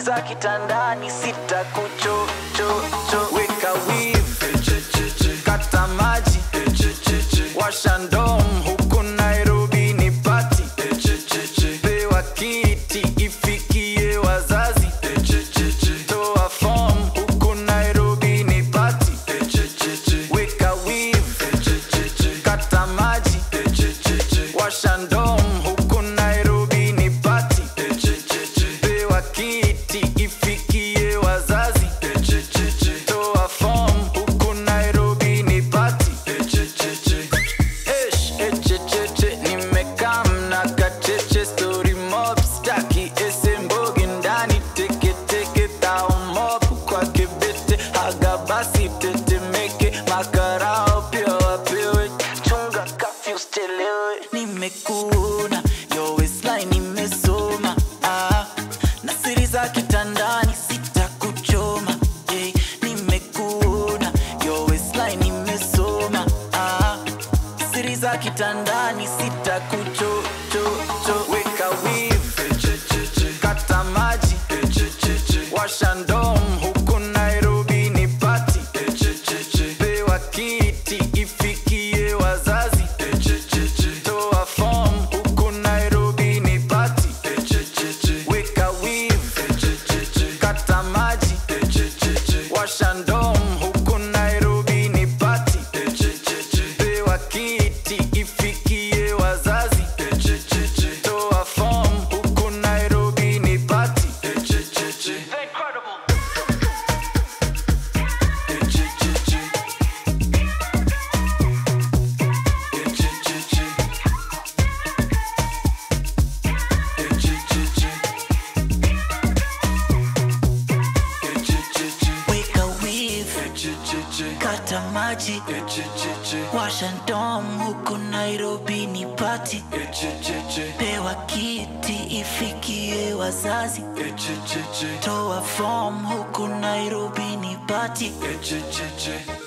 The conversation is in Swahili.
za kitandani sitakuchochocho weka wivu kata maji washa ndom huku nairobi ni pati pewa kiti ifikie wazazi toa fom huku nairobi ni pati weka wivu kata maji washa ndom huku nairobi ni pati pewa kiti ifikie wazazi toa fom huku nairobi ni pati Esh, echecheche, nimekaa mna kacheche story mob staki ese mbogi ndani teketeke tao mob kwa kibete haga basi tetemeke makarao pia wapewe chunga kafyu stelewe nimekuona yo waistline nimesoma ah, na siri za kitandani sitakuchoma yeah, nimekuona yo waistline nimesoma ah, siri za kitandani sitakuchochocho weka wivu kata maji washa ndom huku nairobi ni pati pewa kiti ifikie wazazi toa fom huku nairobi ni pati weka wivu kata maji washa ndom huku nairobi ni pati pewa kiti ifikie wazazi toa fom huku nairobi ni pati weka wivu kata maji washa ndom huku nairobi ni pati pewa kiti ifikie wazazi toa fom huku nairobi ni pati